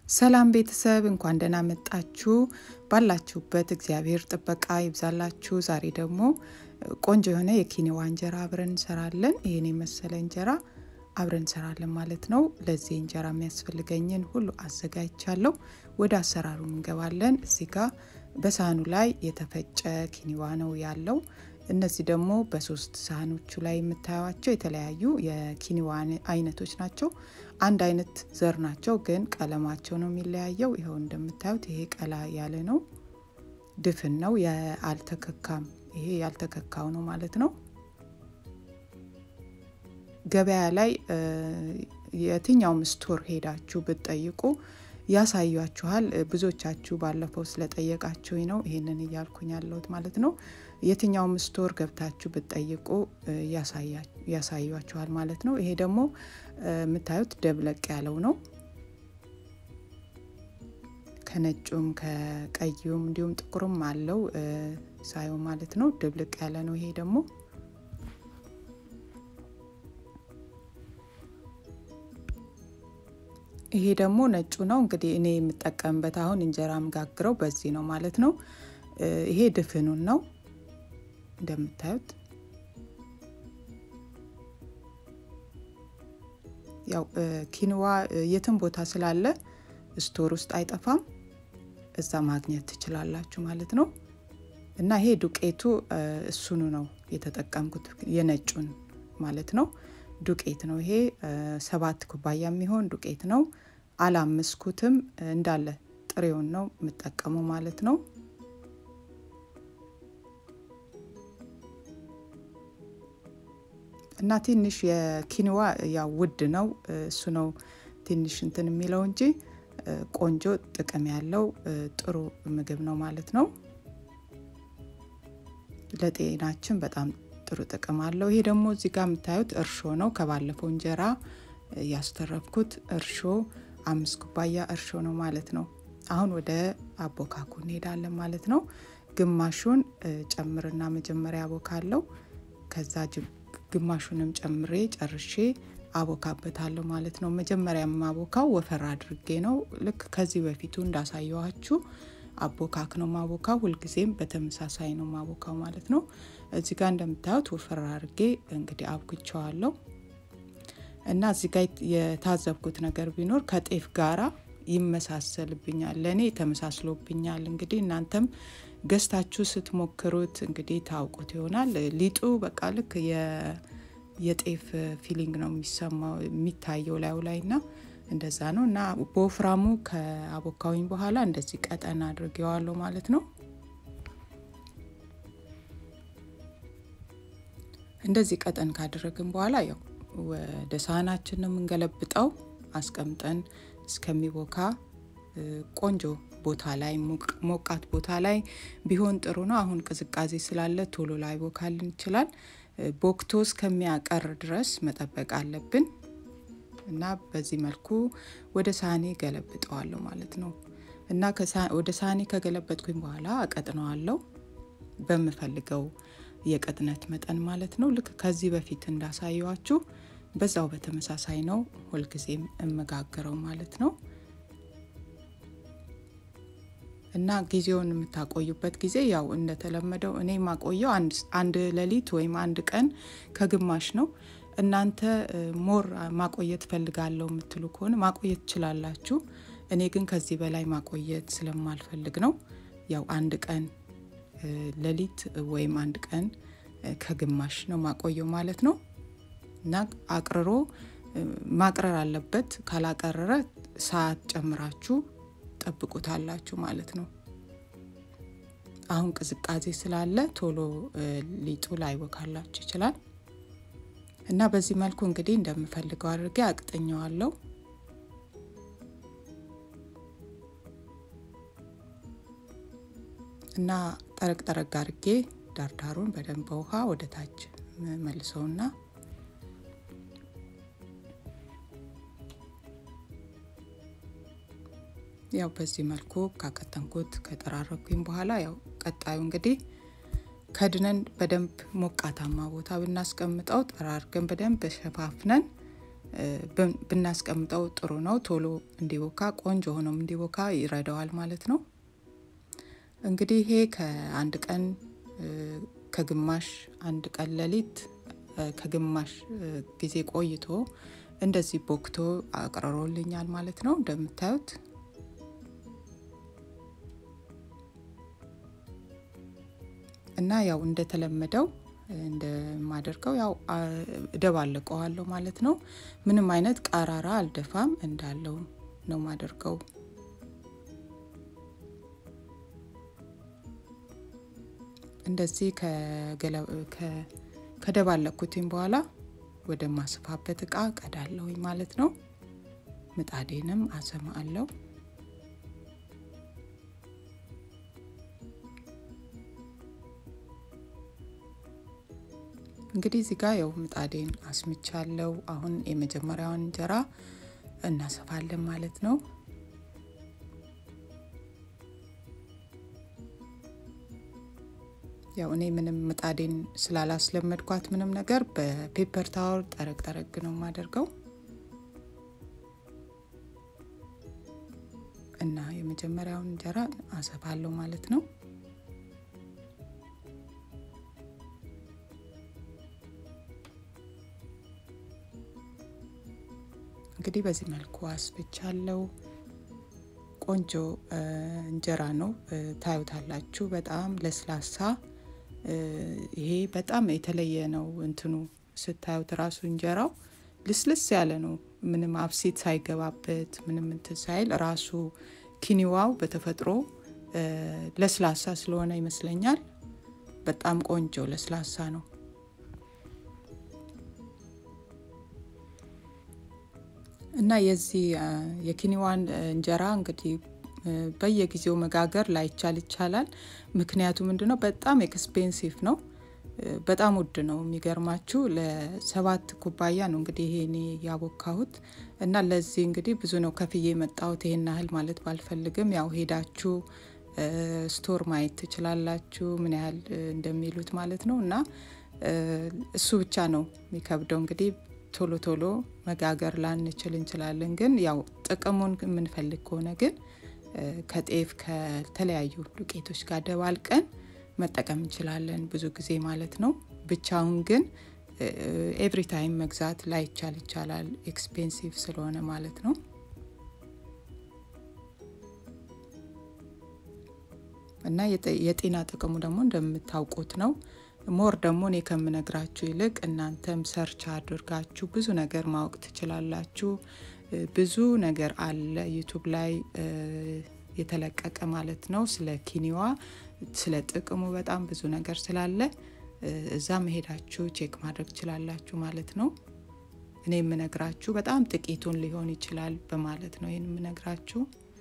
ሰላም ቤተሰብ እንኳን ደህና መጣችሁ። ባላችሁበት እግዚአብሔር ጥበቃ ይብዛላችሁ። ዛሬ ደግሞ ቆንጆ የሆነ የኪኒዋ እንጀራ አብረን እንሰራለን። ይህን የመሰለ እንጀራ አብረን እንሰራለን ማለት ነው። ለዚህ እንጀራ የሚያስፈልገኝን ሁሉ አዘጋጅቻለሁ። ወደ አሰራሩ እንገባለን። እዚህ ጋር በሳህኑ ላይ የተፈጨ ኪኒዋ ነው ያለው። እነዚህ ደግሞ በሶስት ሳህኖቹ ላይ የምታዩቸው የተለያዩ የኪኒዋ አይነቶች ናቸው። አንድ አይነት ዘር ናቸው፣ ግን ቀለማቸው ነው የሚለያየው። ይኸው እንደምታዩት ይሄ ቀላ ያለ ነው፣ ድፍን ነው፣ አልተከካም። ይሄ ያልተከካው ነው ማለት ነው። ገበያ ላይ የትኛውም ስቶር ሄዳችሁ ብትጠይቁ ያሳያችኋል። ብዙዎቻችሁ ባለፈው ስለጠየቃችሁኝ ነው ይሄንን እያልኩኝ ያለሁት ማለት ነው። የትኛውም ስቶር ገብታችሁ ብትጠይቁ ያሳያችኋል ማለት ነው። ይሄ ደግሞ የምታዩት ደብለቅ ያለው ነው። ከነጩም ከቀዩም እንዲሁም ጥቁርም አለው ሳየው ማለት ነው። ድብልቅ ያለ ነው ይሄ ደግሞ ይሄ ደግሞ ነጩ ነው። እንግዲህ እኔ የምጠቀምበት አሁን እንጀራ ምጋግረው በዚህ ነው ማለት ነው። ይሄ ድፍኑን ነው እንደምታዩት። ያው ኪንዋ የትም ቦታ ስላለ ስቶር ውስጥ አይጠፋም፣ እዛ ማግኘት ትችላላችሁ ማለት ነው። እና ይሄ ዱቄቱ እሱኑ ነው የተጠቀምኩት የነጩን ማለት ነው። ዱቄት ነው ይሄ ሰባት ኩባያ የሚሆን ዱቄት ነው። አላመስኩትም እንዳለ ጥሬውን ነው የምጠቀመው ማለት ነው። እና ትንሽ የኪንዋ ያው ውድ ነው እሱ ነው ትንሽ እንትን የሚለው እንጂ ቆንጆ ጥቅም ያለው ጥሩ ምግብ ነው ማለት ነው። ለጤናችን በጣም ጥሩ ጥቅም አለው። ይሄ ደግሞ እዚህ ጋር የምታዩት እርሾ ነው። ከባለፈው እንጀራ ያስተረፍኩት እርሾ አምስት ኩባያ እርሾ ነው ማለት ነው። አሁን ወደ አቦካኩ እንሄዳለን ማለት ነው። ግማሹን ጨምርና መጀመሪያ አቦካለው። ከዛ ግማሹንም ጨምሬ ጨርሼ አቦካበታለሁ ማለት ነው። መጀመሪያ የማቦካው ወፈር አድርጌ ነው። ልክ ከዚህ በፊቱ እንዳሳየዋችሁ አቦካክ ነው ማቦካው። ሁልጊዜም በተመሳሳይ ነው ማቦካው ማለት ነው። እዚህ ጋር እንደምታዩት ወፈር አድርጌ እንግዲህ አብኩቸዋለሁ እና እዚህ ጋር የታዘብኩት ነገር ቢኖር ከጤፍ ጋራ ይመሳሰልብኛል፣ ለእኔ ተመሳስሎብኛል። እንግዲህ እናንተም ገዝታችሁ ስትሞክሩት እንግዲህ ታውቁት ይሆናል። ሊጡ በቃ ልክ የጤፍ ፊሊንግ ነው የሚሰማው የሚታየው ላዩ ላይ እና እንደዛ ነው እና በወፍራሙ ከአቦካዊኝ በኋላ እንደዚህ ቀጠን አድርጌዋለሁ ማለት ነው። እንደዚህ ቀጠን ካደረግን በኋላ ያው ወደ ሳህናችን ነው የምንገለብጠው። አስቀምጠን እስከሚቦካ ቆንጆ ቦታ ላይ ሞቃት ቦታ ላይ ቢሆን ጥሩ ነው። አሁን ቅዝቃዜ ስላለ ቶሎ ላይ ቦካልን ይችላል። ቦክቶ እስከሚያቀር ድረስ መጠበቅ አለብን እና በዚህ መልኩ ወደ ሳህኔ ገለብጠዋለሁ ማለት ነው። እና ወደ ሳህኔ ከገለበጥኩኝ በኋላ አቀጥነዋለሁ በምፈልገው የቅጥነት መጠን ማለት ነው። ልክ ከዚህ በፊት እንዳሳየዋችሁ በዛው በተመሳሳይ ነው ሁልጊዜም እመጋገረው ማለት ነው። እና ጊዜውን የምታቆዩበት ጊዜ ያው እንደተለመደው እኔ ማቆየው አንድ ሌሊት ወይም አንድ ቀን ከግማሽ ነው። እናንተ ሞር ማቆየት ፈልጋለሁ የምትሉ ከሆነ ማቆየት ትችላላችሁ። እኔ ግን ከዚህ በላይ ማቆየት ስለማልፈልግ ነው ያው አንድ ቀን ሌሊት ወይም አንድ ቀን ከግማሽ ነው ማቆየው ማለት ነው። እና አቅርሮ ማቅረር አለበት። ካላቀረረ ሰዓት ጨምራችሁ ጠብቁታላችሁ ማለት ነው። አሁን ቅዝቃዜ ስላለ ቶሎ ሊጡ ላይቦካላችሁ ይችላል። እና በዚህ መልኩ እንግዲህ እንደምፈልገው አድርጌ አቅጥኘዋለሁ። እና ጠረቅ ጠረቅ አድርጌ ዳርዳሩን በደንብ በውሃ ወደ ታች መልሰውና ያው በዚህ መልኩ ካቀጠንኩት ከጠራረኩኝ በኋላ ያው ቀጣዩ እንግዲህ ከድነን በደንብ ሞቃታማ ቦታ ብናስቀምጠው ጠራርገን በደንብ ሸፋፍነን ብናስቀምጠው ጥሩ ነው። ቶሎ እንዲቦካ ቆንጆ ሆኖም እንዲቦካ ይረዳዋል ማለት ነው። እንግዲህ ይሄ ከአንድ ቀን ከግማሽ አንድ ቀን ሌሊት ከግማሽ ጊዜ ቆይቶ እንደዚህ ቦክቶ አቅርሮልኛል ማለት ነው። እንደምታዩት እና ያው እንደተለመደው እንደማደርገው ያው እደባለቀዋለሁ ማለት ነው። ምንም አይነት ቃራራ አልደፋም እንዳለው ነው ማደርገው። እንደዚህ ከደባለኩትኝ በኋላ ወደ ማስፋበት እቃ ቀዳለሁኝ ማለት ነው። ምጣዴንም አሰማ አለው። እንግዲህ እዚህ ጋር ያው ምጣዴን አስምቻለሁ። አሁን የመጀመሪያውን እንጀራ እናሰፋለን ማለት ነው። ያው እኔ ምንም ምጣዴን ስላላስለመድኳት ምንም ነገር በፔፐር ታወር ጠረግ ጠረግ ነው የማደርገው እና የመጀመሪያውን እንጀራ አሰፋለሁ ማለት ነው። እንግዲህ በዚህ መልኩ አስብቻለሁ። ቆንጆ እንጀራ ነው፣ ታዩታላችሁ። በጣም ለስላሳ ይሄ በጣም የተለየ ነው። እንትኑ ስታዩት ራሱ እንጀራው ልስልስ ያለ ነው። ምንም አብሴት ሳይገባበት ምንም እንትን ሳይል ራሱ ኪኒዋው በተፈጥሮ ለስላሳ ስለሆነ ይመስለኛል በጣም ቆንጆ ለስላሳ ነው። እና የዚህ የኪኒዋን እንጀራ እንግዲህ በየጊዜው መጋገር ላይቻል ይቻላል። ምክንያቱ ምንድነው? በጣም ኤክስፔንሲቭ ነው። በጣም ውድ ነው። የሚገርማችሁ ለሰባት ኩባያ ነው እንግዲህ ይሄ እኔ ያቦካሁት እና ለዚህ እንግዲህ ብዙ ነው ከፍዬ የመጣሁት። ይሄን ያህል ማለት ባልፈልግም ያው ሄዳችሁ ስቶር ማየት ትችላላችሁ ምን ያህል እንደሚሉት ማለት ነው። እና እሱ ብቻ ነው የሚከብደው እንግዲህ ቶሎ ቶሎ መጋገር ላንችል እንችላለን። ግን ያው ጥቅሙን የምንፈልግ ከሆነ ግን ከጤፍ ከተለያዩ ዱቄቶች ጋር ደባልቀን መጠቀም እንችላለን ብዙ ጊዜ ማለት ነው። ብቻውን ግን ኤቭሪ ታይም መግዛት ላይቻል ይቻላል ኤክስፔንሲቭ ስለሆነ ማለት ነው። እና የጤና ጥቅሙ ደግሞ እንደምታውቁት ነው። ሞር ደግሞ እኔ ከምነግራችሁ ይልቅ እናንተም ሰርች አድርጋችሁ ብዙ ነገር ማወቅ ትችላላችሁ። ብዙ ነገር አለ ዩቱብ ላይ የተለቀቀ ማለት ነው። ስለ ኪኒዋ ስለ ጥቅሙ በጣም ብዙ ነገር ስላለ እዛ መሄዳችሁ ቼክ ማድረግ ትችላላችሁ ማለት ነው። እኔ የምነግራችሁ በጣም ጥቂቱን ሊሆን ይችላል በማለት ነው ይህን የምነግራችሁ።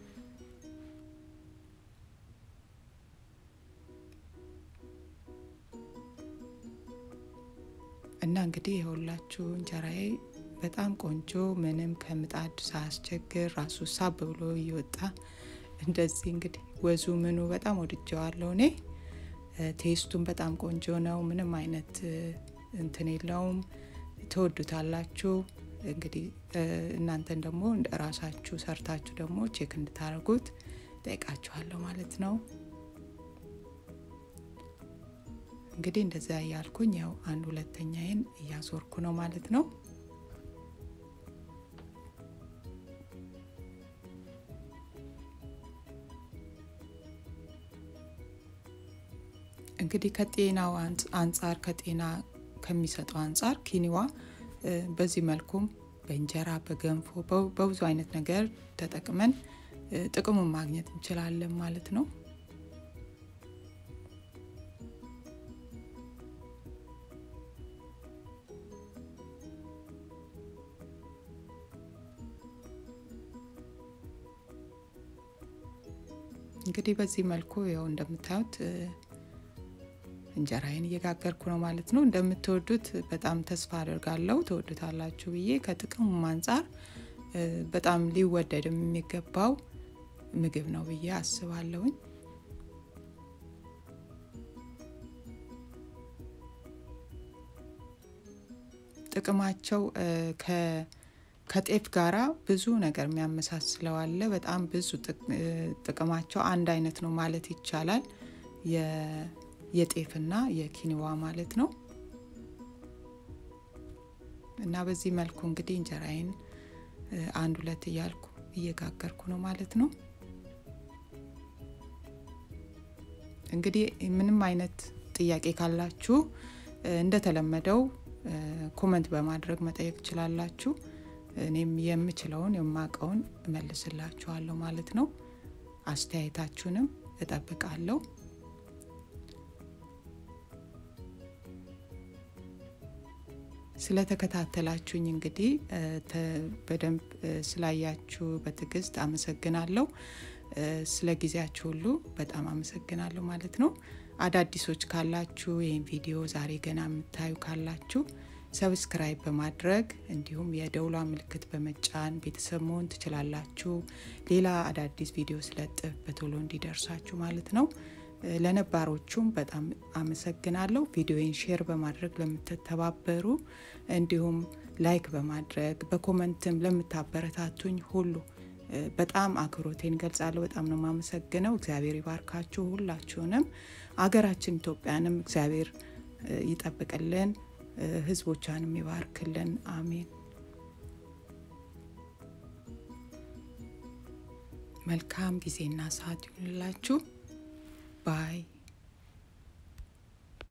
እና እንግዲህ የሁላችሁ እንጀራዬ በጣም ቆንጆ ምንም ከምጣድ ሳያስቸግር ራሱ ሳብ ብሎ እየወጣ እንደዚህ እንግዲህ ወዙ ምኑ በጣም ወድጀዋለሁ እኔ። ቴስቱን በጣም ቆንጆ ነው። ምንም አይነት እንትን የለውም። ትወዱታላችሁ። እንግዲህ እናንተን ደግሞ ራሳችሁ ሰርታችሁ ደግሞ ቼክ እንድታደርጉት ጠይቃችኋለሁ ማለት ነው። እንግዲህ እንደዚያ እያልኩኝ ያው አንድ ሁለተኛዬን እያዞርኩ ነው ማለት ነው። እንግዲህ ከጤናው አንጻር ከጤና ከሚሰጠው አንጻር ኪኒዋ በዚህ መልኩም በእንጀራ በገንፎ በብዙ አይነት ነገር ተጠቅመን ጥቅሙን ማግኘት እንችላለን ማለት ነው። እንግዲህ በዚህ መልኩ ያው እንደምታዩት እንጀራዬን እየጋገርኩ ነው ማለት ነው። እንደምትወዱት በጣም ተስፋ አድርጋለሁ። ትወዱታላችሁ ብዬ ከጥቅሙም አንጻር በጣም ሊወደድም የሚገባው ምግብ ነው ብዬ አስባለሁኝ። ጥቅማቸው ከጤፍ ጋራ ብዙ ነገር የሚያመሳስለው አለ። በጣም ብዙ ጥቅማቸው አንድ አይነት ነው ማለት ይቻላል። የጤፍና የኪኒዋ ማለት ነው። እና በዚህ መልኩ እንግዲህ እንጀራዬን አንድ ሁለት እያልኩ እየጋገርኩ ነው ማለት ነው። እንግዲህ ምንም አይነት ጥያቄ ካላችሁ እንደተለመደው ኮመንት በማድረግ መጠየቅ ትችላላችሁ። እኔም የምችለውን የማውቀውን እመልስላችኋለሁ ማለት ነው። አስተያየታችሁንም እጠብቃለሁ። ስለተከታተላችሁኝ እንግዲህ በደንብ ስላያችሁ በትዕግስት አመሰግናለሁ። ስለ ጊዜያችሁ ሁሉ በጣም አመሰግናለሁ ማለት ነው። አዳዲሶች ካላችሁ ይህን ቪዲዮ ዛሬ ገና የምታዩ ካላችሁ ሰብስክራይብ በማድረግ እንዲሁም የደውሏ ምልክት በመጫን ቤተሰብ መሆን ትችላላችሁ። ሌላ አዳዲስ ቪዲዮ ስለጥፍ በቶሎ እንዲደርሳችሁ ማለት ነው። ለነባሮቹም በጣም አመሰግናለሁ። ቪዲዮን ሼር በማድረግ ለምትተባበሩ እንዲሁም ላይክ በማድረግ በኮመንትም ለምታበረታቱኝ ሁሉ በጣም አክብሮቴን ገልጻለሁ። በጣም ነው የማመሰግነው። እግዚአብሔር ይባርካችሁ ሁላችሁንም። አገራችን ኢትዮጵያንም እግዚአብሔር ይጠብቅልን፣ ሕዝቦቿንም ይባርክልን። አሜን። መልካም ጊዜና ሰዓት ይሁንላችሁ። ባይ